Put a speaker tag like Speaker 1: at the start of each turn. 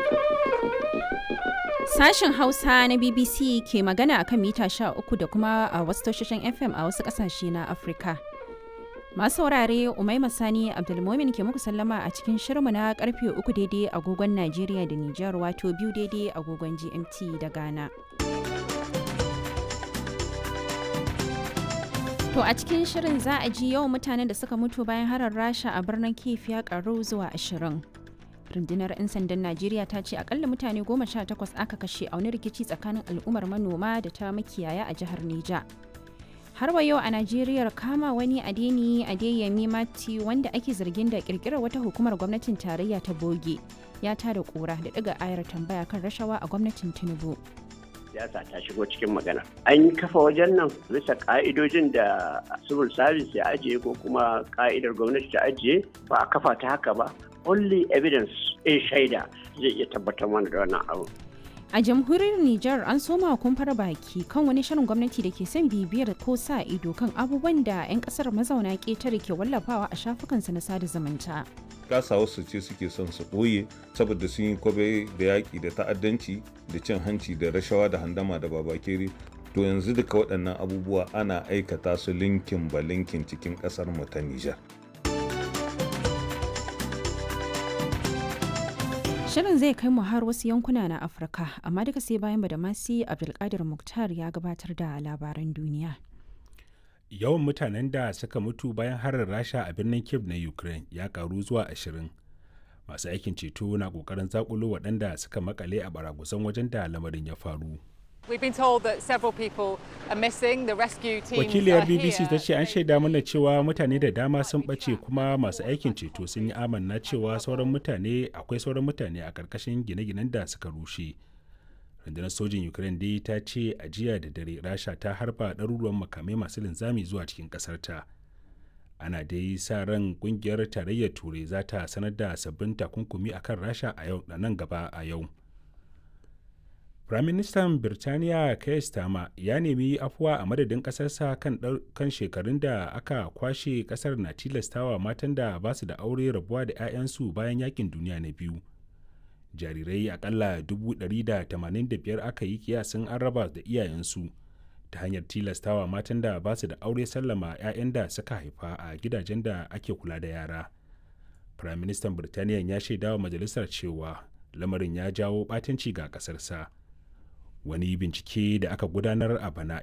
Speaker 1: Sashen Hausa na BBC ke magana akan mita 13 da kuma a wasu tashoshin FM a wasu ƙasashe na Afirka. Masu saurare Umaima Sani Abdulmomin ke muku sallama a cikin shirmu na karfe uku daidai agogon Najeriya da Nijar wato biyu daidai agogon GMT da Ghana. To a cikin shirin za a ji yawan mutanen da suka mutu bayan harar Rasha a birnin Kiev ya karu zuwa ashirin. rundunar 'yan sandan najeriya ta ce akalla mutane goma sha takwas aka kashe a wani rikici tsakanin al'ummar manoma da ta makiyaya a jihar neja har wa yau a najeriya kama wani adeni adeyemi mati wanda ake zargin da kirkirar wata hukumar gwamnatin tarayya ta boge ya tada kura da daga ayar tambaya kan rashawa a gwamnatin tinubu
Speaker 2: siyasa ta shigo cikin magana an kafa wajen nan bisa ka'idojin da civil service ya ajiye ko kuma ka'idar gwamnati ta ajiye ba a kafa ta haka ba only evidence in shaida zai iya tabbatar mana da wannan abu
Speaker 1: a jamhuriyar Nijar an soma kumfar baki kan wani shirin gwamnati da ke son bibiyar ko sa ido kan abubuwan da 'yan kasar mazauna ƙetare ke wallafawa a shafukansa na sada zumunta.
Speaker 3: kasa wasu ce suke son su ɓoye saboda sun yi kwabe da yaƙi da ta'addanci da cin hanci da rashawa da handama da babakere to yanzu duka waɗannan abubuwa ana aikata su linkin ba linkin cikin ƙasar mu ta Nijar.
Speaker 1: Shirin zai kai mu har wasu yankuna na Afirka, amma duka sai bayan da masi Abdulkadir Muktar ya gabatar da labaran duniya.
Speaker 4: Yawan mutanen da suka mutu bayan harin Rasha a birnin Kiev na Ukraine ya karu zuwa ashirin. Masu aikin ceto na kokarin zakulo waɗanda suka makale a baragusan wajen da lamarin ya faru. Wakiliyar BBC ta ce an shaida mana cewa mutane da dama sun ɓace kuma masu aikin ceto sun yi amanna cewa sauran mutane akwai sauran mutane a ƙarƙashin gine-ginen da suka rushe. Rundunar sojin Ukraine dai ta ce a jiya da dare Rasha ta harba ɗaruruwan makamai masu linzami zuwa cikin ƙasarta. Ana dai sa ran ƙungiyar tarayyar Turai za ta sanar da sabbin takunkumi akan Rasha a yau da nan gaba a yau. Firaministan Birtaniya Keir Starmer ya nemi afuwa a madadin ƙasarsa kan, kan shekarun da aka kwashe ƙasar na tilastawa matan da ba su da aure rabuwa da 'ya'yansu bayan yakin duniya na biyu. Jarirai akalla 185 aka yi kiyasin an raba da iyayensu ta hanyar tilastawa matan da ba su da aure sallama 'ya'yan da suka haifa a gidajen da ake kula da yara. Firaministan Birtaniya ya shaidawa majalisar cewa lamarin ya jawo ɓatanci ga ƙasarsa. wani bincike da aka gudanar a bana